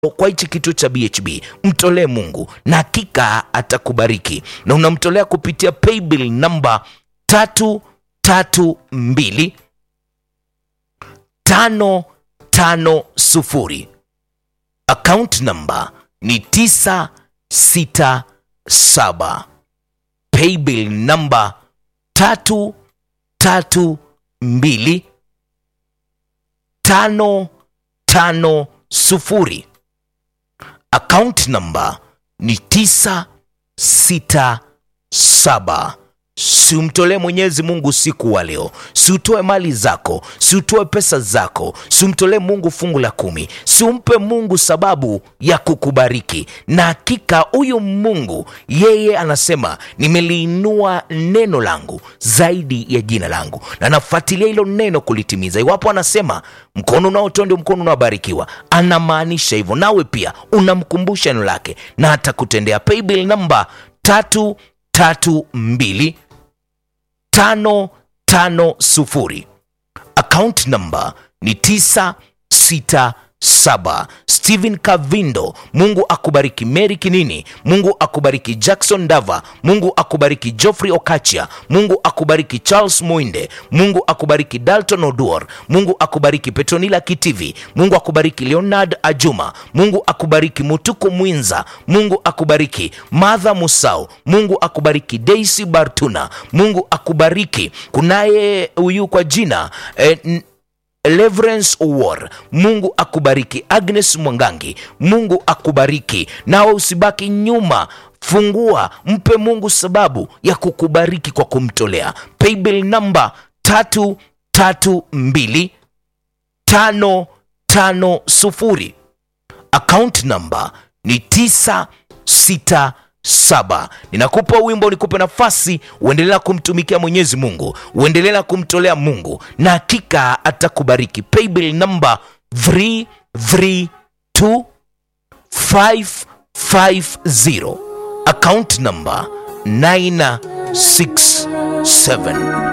kwa hichi kituo cha BHB, mtolee Mungu na hakika atakubariki, na unamtolea kupitia paybill namba tatu tatu mbili tano tano sufuri. Account namba ni tisa sita saba. Paybill namba tatu tatu mbili tano tano sufuri. Account namba ni tisa sita saba. Siumtolee Mwenyezi Mungu usiku wa leo, siutoe mali zako, siutoe pesa zako, siumtolee Mungu fungu la kumi, siumpe Mungu sababu ya kukubariki. Na hakika huyu Mungu yeye anasema nimeliinua neno langu zaidi ya jina langu, na nafuatilia hilo neno kulitimiza. Iwapo anasema mkono unaotoa ndio mkono unaobarikiwa, anamaanisha hivyo, nawe pia unamkumbusha neno lake na atakutendea. Paybill namba tatu tatu mbili tano tano sufuri. Account number ni tisa sita saba. Stephen Kavindo, Mungu akubariki. Mary Kinini, Mungu akubariki. Jackson Dava, Mungu akubariki. Geoffrey Okachia, Mungu akubariki. Charles Muinde, Mungu akubariki. Dalton Oduor, Mungu akubariki. Petronila Kitivi, Mungu akubariki. Leonard Ajuma, Mungu akubariki. Mutuku Mwinza, Mungu akubariki. Martha Musau, Mungu akubariki. Daisy Bartuna, Mungu akubariki. Kunaye huyu kwa jina eh, n- Leverance War, Mungu akubariki. Agnes Mwangangi, Mungu akubariki. Nawe usibaki nyuma, fungua, mpe Mungu sababu ya kukubariki kwa kumtolea. Paybill namba tatu tatu mbili tano tano sufuri. Account namba ni tisa sita saba. Ninakupa wimbo, nikupe nafasi uendelea kumtumikia Mwenyezi Mungu, uendelea kumtolea Mungu na hakika atakubariki. Paybill namba 332550 account namba 967